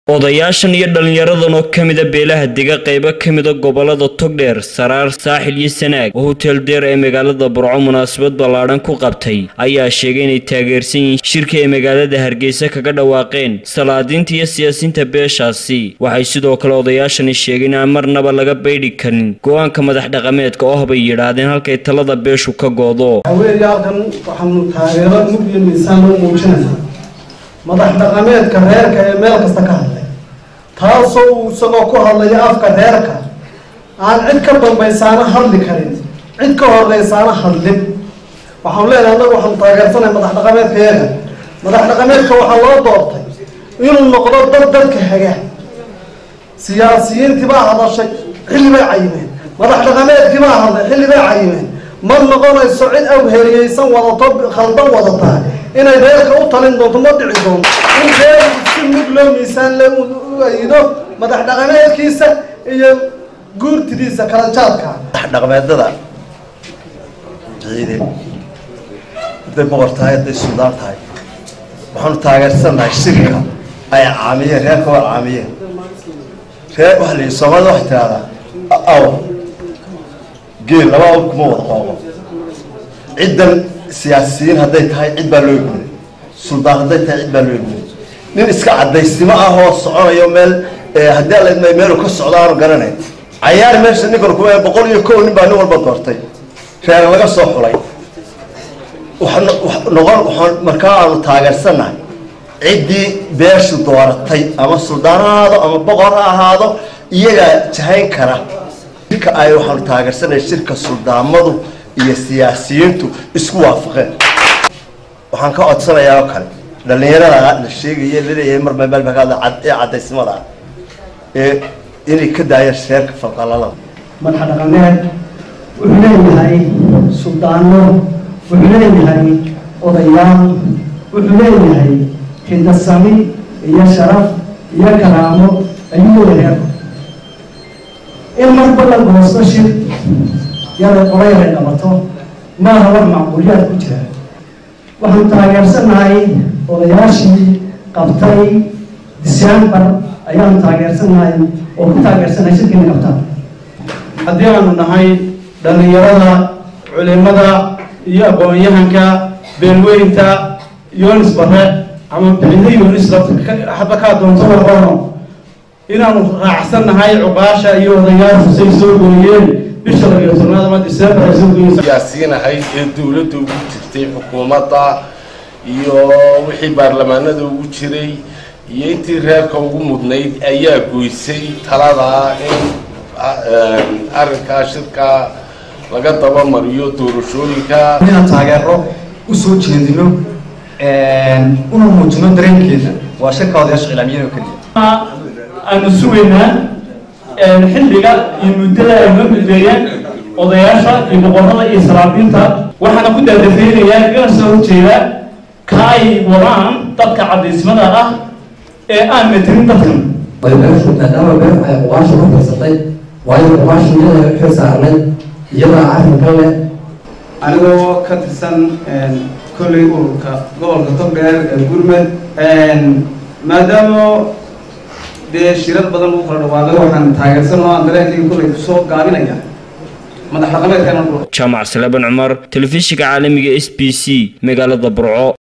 odayaashan iyo dhallinyaradan oo ka mida beelaha dega qaybo ka mida gobolada togdheer saraar saaxil iyo sanaag oo hotel deer ee magaalada burco munaasabad ballaadhan ku qabtay ayaa sheegay inay taageersan yihiin shirka ay magaalada hargeysa kaga dhawaaqeen salaadiinta iyo siyaasiinta beeshaasi waxay sidoo kale odayaashani sheegeen aan marnaba laga baydhi karin go-aanka madax dhaqameedka oo bay yidhaahdeen halkay talada beeshu ka goodo haweeney halkan waxaanu taageero mug iyo miisaan loo muujinaynaa madax dhaqameedka reerka ee meel kasta ka hadlay taasoo uu isagoo ku hadlaya afka reerka aan cid ka dambaysaana hadli karin cid ka horeysaana hadlin waxaanu leenahay annagu waxaanu taageersanahay madax dhaqameedka yaga madax dhaqameedka waxaa loo doortay inuu noqdo dad dadka haga siyaasiyiintii baa hadashay xilli bay cayimeen madax dhaqameedkii baa hadlay xilli bay cayimeen ma noqonayso cid awheriyeysan wadato khaldan wadataa inay reerka u talin doonto ma dhici doonto in reer si mid loo miisaan le u ayido madax dhaqameedkiisa iyo guurtidiisa kala jaadka dhaqameedada ciide hadday boqor tahay hadday suldaan tahay waxaanu taageersannahay shirka ay caamiyeen reerka waa caamiyeen reer waxa la yidhi soomaalida waxay tidhahdaa aw geel laba aw kuma wada qoobo ciddan siyaasiyiin hadday tahay cid baa loo egunay suldaan hadday tahay cid baa loo egunay nin iska cadaysnimo ah oo soconayo meel haddii ala idmay meelu ka socdo aanu garanayn cayaar meesha ninkan ku boqol iyo kow nin baa nin walba doortay reer laga soo xulay noqon waxaan markaa aanu taageersannahay ciddii beeshu dooratay ama suldaan ha ahaado ama boqor ha ahaado iyagaa jahayn kara shirka ay waxaanu taageersannahay shirka suldaamadu iyo siyaasiyiintu isku waafaqeen waxaan ka codsanayaa oo kale dhallinyarada la sheegaya laleeyahay mar meelbakaada ee cadaysnimada ah ee inay ka daayaan sheerka falqalalada madax dhaqameed wuxuu leeyahay suldaano wuxuu leeyahay odayaal wuxuu leeyahay hindasami iyo sharaf iyo karaamo ayuu leeyahay in marba la goosto shir yada qolayr ay dhabato maaha wax macquuliyaad ku jira waxaanu taageersannahay odayaashii qabtay december ayaanu taageersannahay oo ku taageersannahay shirkiina qabtaan haddii aanu nahay dhallinyarada culimada iyo aqoon-yahanka beelweynta yonis bare ama bixinda yonis haba kaa doonto warqono inaanu raacsannahay cuqaasha iyo odayaashu say soo gooyeen bisha labiyo tobnaad ama december ay soo gooyeen siyaasiinahay ee dowladda ugu jirtay xukuumadda iyo wixii baarlamaanada ugu jiray iyo intii reerka ugu mudnayd ayaa goysay talada in arrinkaa shirka laga dabamariyo doorashooyinka inaan taageero usoo jeedino una muujino dareenkeeda waa shirka odayaasha cilaamiyada oo keliya aanu sugaynaa xilliga iyo muddada ay noo mideeyeen odayaasha iyo boqorada iyo salaabiinta waxaana ku daadafeynayaa igana soo horjeeda ka ay wadaan dadka cadaysmada ah ee aan matelin dadkan beeshu maadaama beeshu ay qubaasha ku firsatay waayo qubaasha iyada xil saarnay iyadaa arrinkan leh anigoo ka tirsan kolley ururka gobolka togdheer ee gurmed maadaama dee shirar badan lagu kala dhawaaqay waxaan taageersan oo aan dareenkayga kolley kusoo gaabinaya madax dhaqameedka jaamac salaban cumar telefishinka caalamiga s b c magaalada burco